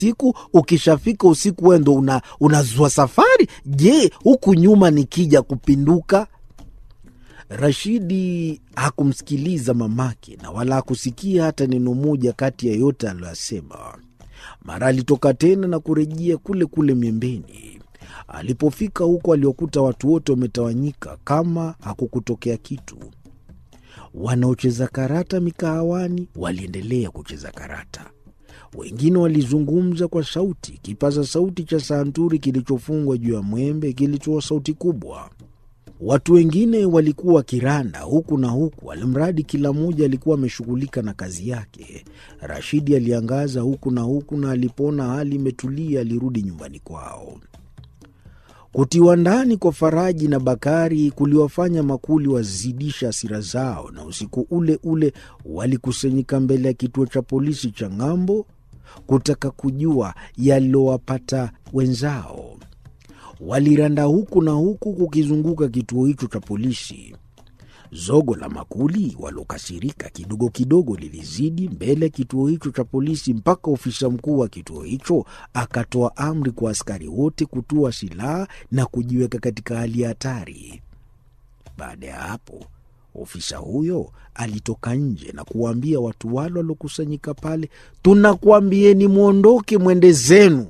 siku ukishafika usiku wewe ndo una, unazua safari. Je, huku nyuma nikija kupinduka? Rashidi hakumsikiliza mamake na wala hakusikia hata neno moja kati ya yote aliyoyasema. Mara alitoka tena na kurejea kule kule miembeni. Alipofika huko, aliokuta watu wote wametawanyika kama hakukutokea kitu. Wanaocheza karata mikahawani waliendelea kucheza karata, wengine walizungumza kwa sauti. Kipaza sauti cha santuri kilichofungwa juu ya mwembe kilitoa sauti kubwa. Watu wengine walikuwa wakiranda huku na huku, alimradi kila mmoja alikuwa ameshughulika na kazi yake. Rashidi aliangaza huku na huku, na alipoona hali imetulia, alirudi nyumbani kwao. Kutiwa ndani kwa Faraji na Bakari kuliwafanya makuli wazidisha hasira zao, na usiku ule ule walikusanyika mbele ya kituo cha polisi cha ng'ambo kutaka kujua yalilowapata wenzao. Waliranda huku na huku kukizunguka kituo hicho cha polisi. Zogo la makuli walokasirika kidogo kidogo lilizidi mbele ya kituo hicho cha polisi, mpaka ofisa mkuu wa kituo hicho akatoa amri kwa askari wote kutua silaha na kujiweka katika hali ya hatari. Baada ya hapo, ofisa huyo alitoka nje na kuwaambia watu wale waliokusanyika pale, tunakuambieni mwondoke, mwende zenu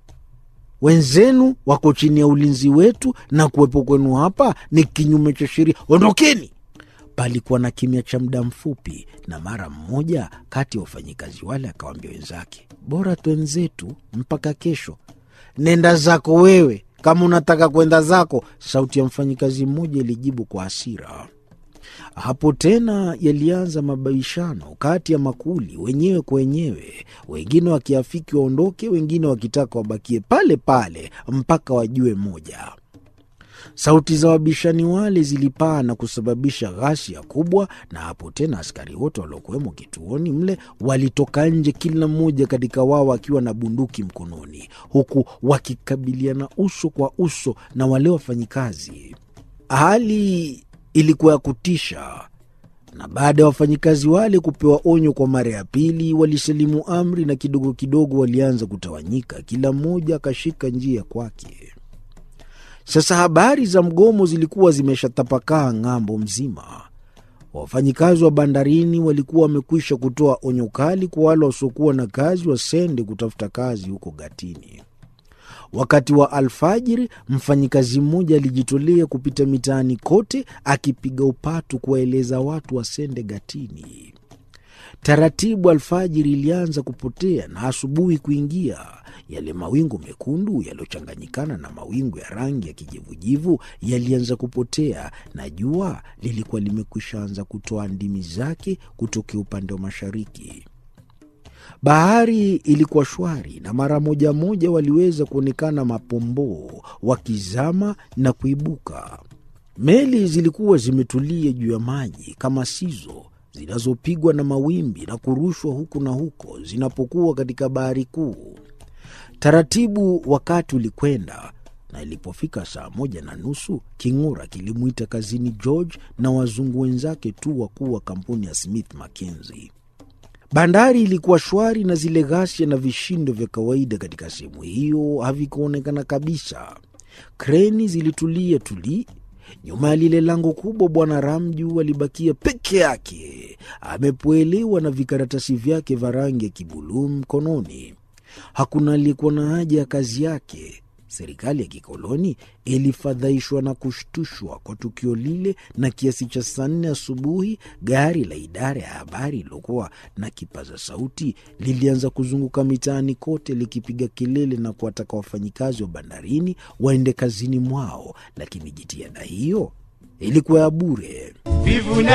wenzenu wako chini ya ulinzi wetu na kuwepo kwenu hapa ni kinyume cha sheria. Ondokeni! Palikuwa na kimya cha muda mfupi, na mara mmoja kati ya wafanyikazi wale akawaambia wenzake, bora twenzetu mpaka kesho. Nenda zako wewe, kama unataka kwenda zako, sauti ya mfanyikazi mmoja ilijibu kwa hasira. Hapo tena yalianza mabishano kati ya makuli wenyewe kwa wenyewe, wengine wakiafiki waondoke, wengine wakitaka wabakie pale pale mpaka wajue moja. Sauti za wabishani wale zilipaa na kusababisha ghasia kubwa, na hapo tena askari wote waliokuwemo kituoni mle walitoka nje, kila mmoja katika wao akiwa na bunduki mkononi, huku wakikabiliana uso kwa uso na wale wafanyikazi. Hali ilikuwa ya kutisha, na baada ya wafanyikazi wale kupewa onyo kwa mara ya pili, walisalimu amri na kidogo kidogo walianza kutawanyika, kila mmoja akashika njia kwake. Sasa habari za mgomo zilikuwa zimeshatapakaa ng'ambo mzima. Wafanyikazi wa bandarini walikuwa wamekwisha kutoa onyo kali kwa wale wasiokuwa na kazi wasende kutafuta kazi huko Gatini. Wakati wa alfajiri, mfanyikazi mmoja alijitolea kupita mitaani kote akipiga upatu kuwaeleza watu wasende Gatini. Taratibu alfajiri ilianza kupotea na asubuhi kuingia. Yale mawingu mekundu yaliyochanganyikana na mawingu ya rangi ya kijivujivu yalianza kupotea, na jua lilikuwa limekwisha anza kutoa ndimi zake kutokea upande wa mashariki. Bahari ilikuwa shwari na mara moja moja waliweza kuonekana mapomboo wakizama na kuibuka. Meli zilikuwa zimetulia juu ya maji kama sizo zinazopigwa na mawimbi na kurushwa huku na huko zinapokuwa katika bahari kuu. Taratibu wakati ulikwenda, na ilipofika saa moja na nusu king'ura kilimwita kazini George na wazungu wenzake tu wakuu wa kampuni ya Smith Mackenzie. Bandari ilikuwa shwari na zile ghasia na vishindo vya kawaida katika sehemu hiyo havikuonekana kabisa. Kreni zilitulia tuli. Nyuma ya lile lango kubwa, Bwana Ramju alibakia peke yake, amepoelewa na vikaratasi vyake vya rangi ya kibuluu mkononi. Hakuna aliyekuwa na haja ya kazi yake. Serikali ya kikoloni ilifadhaishwa na kushtushwa kwa tukio lile, na kiasi cha saa nne asubuhi gari la idara ya habari lilokuwa na kipaza sauti lilianza kuzunguka mitaani kote likipiga kelele na kuwataka wafanyikazi wa bandarini waende kazini mwao, lakini jitihada hiyo ilikuwa ya bure.